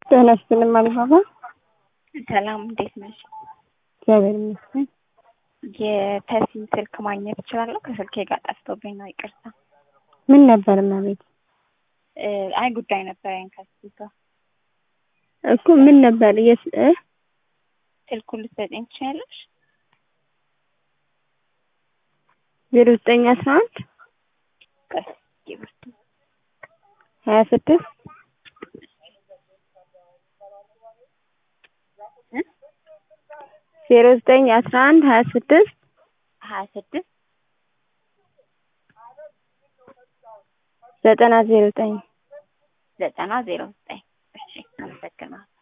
ጤና ይስጥልኝ አልባባ። ሰላም እንዴት ነሽ? እግዚአብሔር ይመስገን። የተሲን ስልክ ማግኘት እችላለሁ? ከስልኬ ጋር ጠፍቶብኝ ነው፣ ይቅርታ። ምን ነበር እመቤት? እ አይ ጉዳይ ነበረኝ ከሱ ጋር። እኮ ምን ነበር የስ እ ስልኩን ልትሰጪኝ ትችያለሽ? ዜሮ ዘጠኝ አስራ አንድ ቀስ ይብርቱ ሀያ ስድስት ዜሮ ዘጠኝ አስራ አንድ ሀያ ስድስት ሀያ ስድስት ዘጠና ዜሮ ዘጠኝ ዘጠና ዜሮ ዘጠኝ እሺ አመሰግናለሁ።